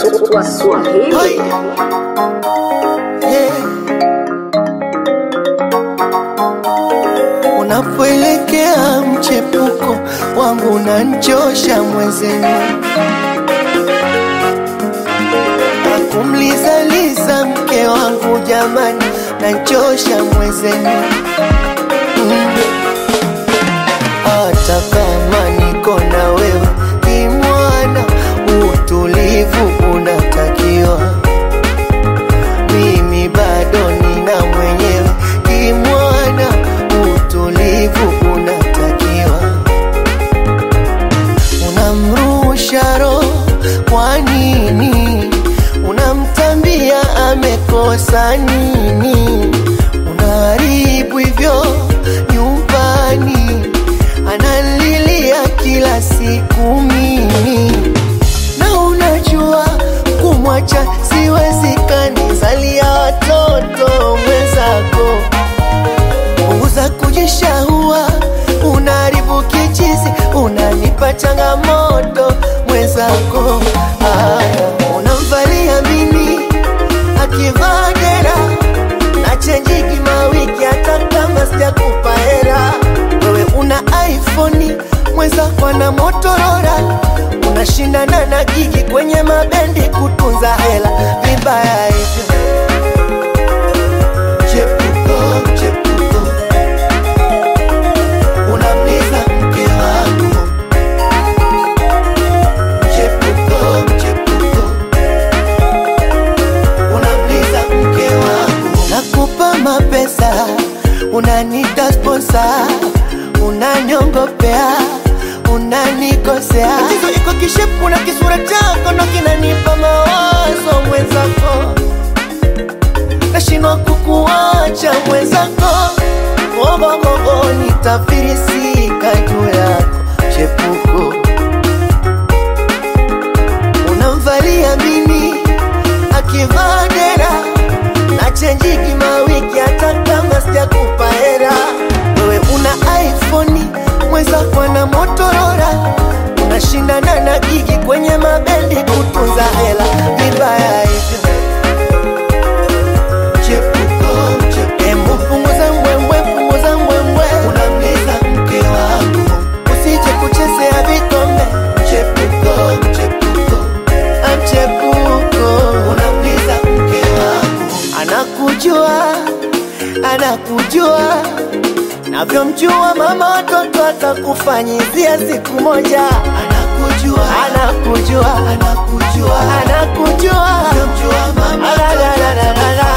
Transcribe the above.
Swahili. Hey. Yeah. Unapoelekea mchepuko wangu unanchosha mwezenu, akumlizaliza mke wangu jamani, nanchosha mwezenu mm. Hata kama niko na wewe kimwana, utulivu unatakiwa mimi bado nina mwenyewe kimwana, utulivu unatakiwa. Unamrusha roho kwa nini? Unamtambia amekosa nini? Unaharibu hivyo nyumbani, analilia kila siku mimi na unajua kumwacha siwezekani, zalia watoto mwenzako, punguza kujishahua, unaharibu kichizi, unanipa changamoto mwenzako. Aya, unamvalia mimi akivaa dera na chenjiki mawiki, hata kama sijakupa hela. Wewe una iPhone, mwenzako ana Motorola, unashindana na gigi kwenye mabendi kutunza hela, vibaya hivyo. Chepuko, chepuko, unamliza mke wangu. Chepuko, chepuko, unamliza mke wangu. Nakupa mapesa, unanita sponsor, unanyongopea, unanikosea. Tatizo iko kishepu na kisura chako ndo kinanipa mawazo mwenzako nashindwa kukuacha mwenzako, ogogogo nitafirisika juu yako chepuko, unamvalia mini akivaa dera na chenjiki mawiki, hata kama sijakupa hera. Wewe una iPhone, mwenzako ana Motorola, unashindana na gigi kwenye mabendi kutunza hela, vibaya hivyo chepuko, chepuko. Embu punguza mbwembwe, punguza mbwembwe, unamliza mke wangu, usije kuchezea vikombe. Chepuko, chepuko, amchepuko, unamliza mke wangu, anakujua, anakujua navyomjua mama watoto atakufanyizia siku moja. Anakujua, anakujua, anakujua, anakujua, navyomjua mama watoto